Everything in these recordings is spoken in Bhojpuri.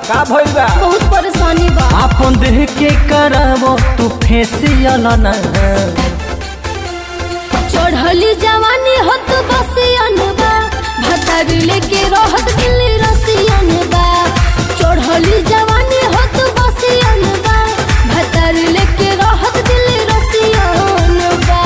का भइल बा बहुत परेशानी बा आपन देह के करावो तू फेसियल ना चढ़ली जवानी हत बसियन बा भतार लेके रहत दिल्ली रसियन बा चढ़ली जवानी हत बसियन बा भतार लेके रहत दिल्ली रसियन बा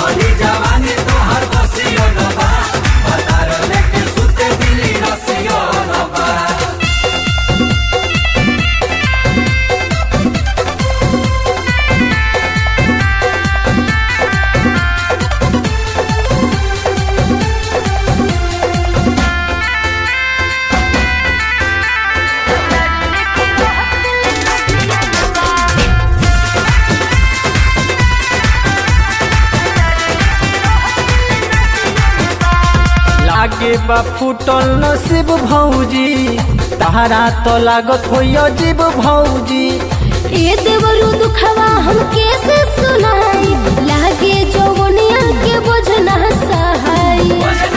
लागे बा फूटल नसीब भौजी तारा तो लागत हो जीव भौजी ए देवरु दुखवा हम कैसे सुनाई लागे जौवनिया के बोझना सहाई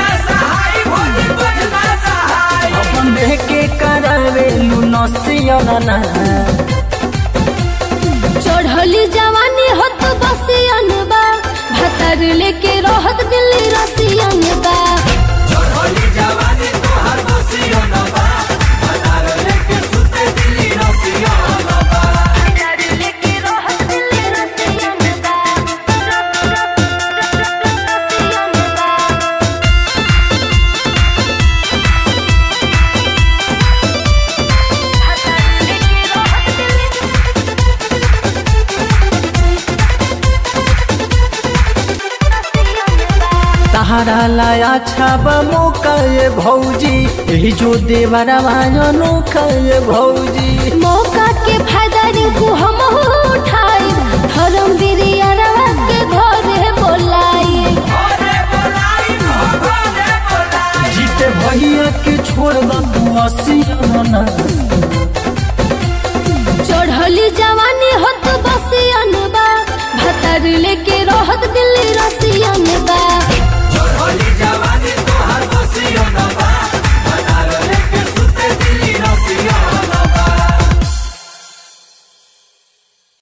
अपन देह के करावे लू नसियल ना चढ़ली जवानी हत बसियन बा भतार लेके रहत दिल्ली रसियन बा तारा लाया छाब मौका ये भौजी यही जो देवरा अनोखा ये भौजी मौका के फायदा रिंकू हम उठाई धर्म बिरिया के घरे बोलाई जीते भैया के छोड़ दू असियल ना